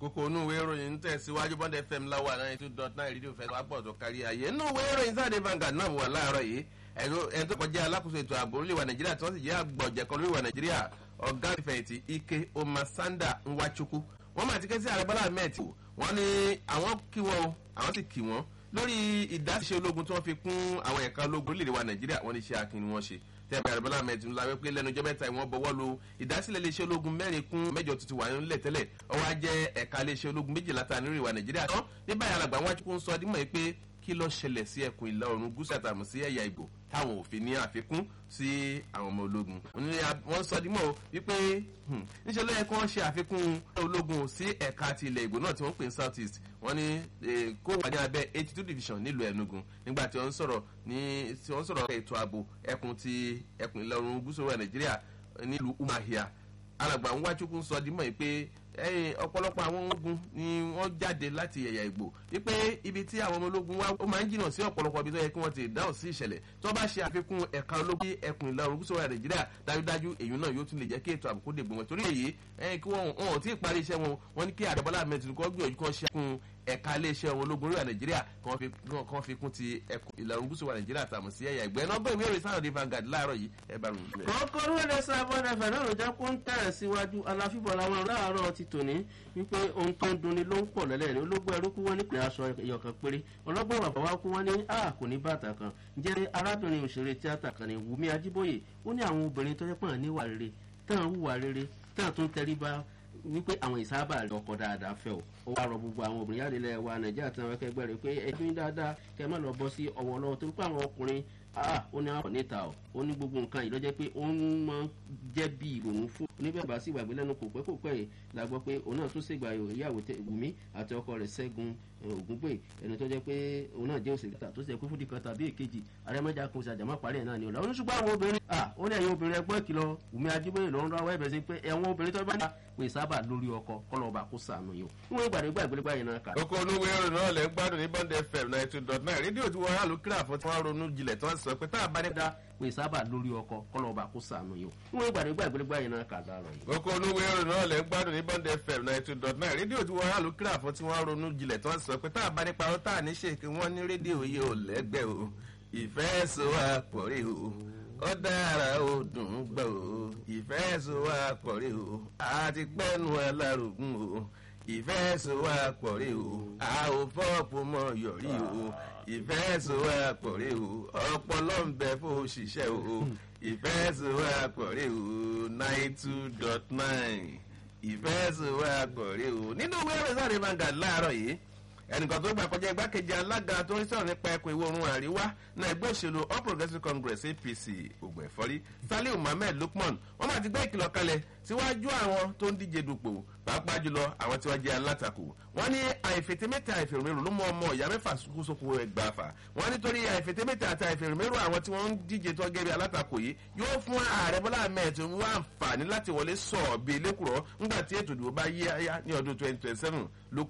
kókó inú ìwé ìròyìn ń tẹ̀síwájú bond fm láwà náà two dot nine rédíò fẹ́ wá pọ̀ tó kárí ayé inú ìwé ìròyìn sáà dé Vanguard náà wà láàárọ̀ yìí ẹni tó kọjá alákòóso ètò ààbò orílẹ̀-èdè nàìjíríà tí wọ́n sì jẹ́ àgbọ̀jẹ̀kan lórílẹ̀-èdè nàìjíríà ọ̀gá ìfẹ̀yìntì ike omasanda nwachukwu wọ́n máa ti ké sí ààrẹ bọ́lá ahmed wọ́n ní àwọn kí wọ́n o àwọn sì kí wọ́n lórí ìdásíṣe ológun tí wọ́n fi kún àwọn ẹ̀ka ológun orílẹ̀-èdè wa nàìjíríà wọ́n ní iṣẹ́ akin ni wọ́n ṣe tẹ́ẹ̀bù ààrẹ bọ́lá ahmed ńlá wípé lẹ́nu ọjọ́ mẹ́ta ìwọ̀n bọ̀wọ́ lu ìdásílẹ̀ iléeṣẹ́ ológun mẹ́rin kún mẹ́jọ tuntun wà nílẹ̀ tẹ́lẹ̀ ọwọ́ á jẹ́ ẹ̀ka iléeṣẹ́ ológun méjìlá ta nírìnwá nàìjíríà tán ní báyìí alàgbà wọn ń sọ dímọ̀ yìí pé kí ló ṣẹlẹ̀ sí ẹkùn ìlà oòrùn gúúsù àtàmù sí ẹ̀yà ìgbò táwọn òfin ní àfikún sí àwọn ọmọ ológun wọ́n sọ dímọ̀ wípé níṣẹ́ ló yẹ kí wọ́n ṣe àfikún ológun sí ẹ̀ka ti ilẹ̀ ìgbò náà tí wọ́n pè ní south east wọ́n ní kó wà ní abẹ́ eighty two division nílùú ẹ̀nugun nígbà tí wọ́n sọ̀rọ̀ ní tí wọ́n sọ̀rọ̀ ètò ààbò ẹkùn ti ẹkùn ìlà oòrùn gúúsù wa nàìjíríà nílùú umahia alàgbà nwachukwu sọ dímọ̀ yìí pé ọ̀pọ̀lọpọ̀ àwọn ogun ni wọ́n jáde láti ẹ̀yà ìgbò wípé ibi tí àwọn ọmọ ológun wá ó máa ń jìnnà sí ọ̀pọ̀lọpọ̀ ibi tó yẹ kí wọ́n ti dáhùn sí ìṣẹ̀lẹ̀ tó bá ṣe àfikún ẹ̀ka ológun ẹkùn ìlà oòrùn gúúsù nàìjíríà dájúdájú èyí náà yóò tún lè jẹ́ kí ètò àbùkù dè gbòmọ̀ torí èyí kí wọ́n ò tí ì parí iṣẹ́ wọn wọ́n ní kí àdàbọ́lá mẹ́tìrì kọ́ gbìyànjú kan ṣe àfikún ẹ̀ka iléeṣẹ́ wọn ológun orí wa nàìjíríà kan fi kún ti ẹkùn ìlà oòrùn gúúsù wa nàìjíríà tàmù sí ẹ̀yà ìgbẹ́ náà gbẹ̀mí èrè sáà ní Vanguard láàárọ̀ yìí ẹ bá rùn. kọ́kọ́ lóde sábọ́n ẹ̀fẹ̀ náà ló jẹ́ kó ń tẹ̀ síwájú aláfíbọ̀ làwọn láàárọ̀ ti tòní wípé ohun tó ń dunni ló ń pọ̀ lẹ́lẹ́rìí ológun ẹrú kú wọ́n nípìnlẹ̀ aṣọ ìyọ̀kan péré ọlọ́gbọ́n bàbá wa kú wọ́n ní a kò ní bàtà kan jẹ́ arábìnrin òṣèré tíátà kan ní Wùmí Ajíbóyè ó ní àwọn obìnrin tó jẹ́ pọ̀ níwà rere tán hùwà rere tán tún tẹríba wípé àwọn ìsábà rẹ ọkọ dáadáa fẹ́ o ó wá rọ gbogbo àwọn obìnrin yára ilẹ̀ wa nàìjíríà tí wọn kẹgbẹ́ rẹ pé ẹdún dáadáa kẹ má lọ bọ́ sí ọwọ́ lọ́wọ́ torí pé àwọn ọkùnrin ó ní àwọn níta o ó ní gbogbo nǹkan yìí lọ́jọ́ pé ó ń máa jẹ́ bí ìrònú fún oníbẹ̀bà sí ìgbàgbé lẹ́nu kò pẹ́ kò pẹ́ yìí la gbọ́ pé òun náà tún ṣègbà ìyàwó Wùmí àti ọkọ rẹ̀ Ṣẹ́gun Ògúngbè ẹni tó jẹ́ pé òun náà jẹ́ òṣèré tó ṣe pé fúdi kan tàbí èkejì àrẹ́mọ́jà kò ṣàjàmọ́ parí ẹ̀ náà ni ọ̀la oníṣùgbọ́n àwọn obìnrin ó ní ẹ̀yin obìnrin ẹgbọ́n ìkìlọ̀ Wùmí Ajíbóyè ló ń rọ àwọn ẹ̀bẹ̀ sí pé ẹ̀wọ̀n obìnrin tó bá ní pé sábà lórí ọkọ kọlọba kó sànù yìí o wọn gbàdé gbà ìgbélé báyìí náà kà. oko olúwe ọ̀rọ̀ náà lẹ́ ń gbádùn ní bond fm ninety two dot nine rédíò tí wọ́n rà ló kíra fún tí wọ́n ronú jinlẹ̀ tí wọ́n sọ pé tá a bá ní. dá pé sábà lórí ọkọ kọlọba kó sànù yìí o wọn gbàdé gbà ìgbélé báyìí náà kà láàárọ̀ yìí. oko olúwe ọ̀rọ̀ náà lẹ́ ń gbádùn ní bond fm ninety two dot nine rédíò tí wọ́n rà ló kíra fún tí wọ́n ronú jinlẹ̀ tí wọ́n sọ pé tá a bá ní parọ́ tá a ní ṣe kí wọ́n ní rédíò yìí ò lẹ́gbẹ́ o ìfẹ́ so àpọ̀rí o ó dára ó dùn ún gbọ́ o ìfẹ́ so wá pọ̀ rí o àti pẹ́nu alárùgún o ìfẹ́ so wá pọ̀ rí o a ò fọ́ọ̀pù mọ́ yọ̀rí o ìfẹ́ so wá pọ̀ rí o ọpọlọ ń bẹ fún òṣìṣẹ́ o ìfẹ́ so wá pọ̀ rí o nine two dot nine ìfẹ́ so wá pọ̀ rí o nínú ìwé ẹ̀rọ sáré Vanguard láàárọ̀ yìí ẹnìkan tó gbà kọjá igbákejì alága tó ń sọ̀rọ̀ nípa ẹkùn ìwọ̀ oòrùn àríwá náà ẹgbẹ́ òṣèlú all progressives congress apc ògùn ẹ̀fọ́rí saliu mohammed lukman wọ́n máa ti gbé ìkìlọ̀ kalẹ̀ síwájú àwọn tó ń díje dupò pàápàá jùlọ àwọn tí wọ́n jẹ́ alátakò wọ́n ní àìfètémẹ́tà àìfèrèmérò ló mú ọmọ ìyá mẹ́fà sókòsókò ẹgbàáfà wọ́n nítorí àìfètémẹ́tà àti àìfèrèmérò àwọn tí wọ́n ń díje tó gẹ́gẹ́ bí alátakò yìí yóò fún ààrẹ bọ́lá ahmed wá àǹfààní láti wọlé sọ̀ọ́ bíi lẹ́kùrọ́ ńgbà tí ètò ìdìbò bá yí ayá ní ọdún twenty twenty seven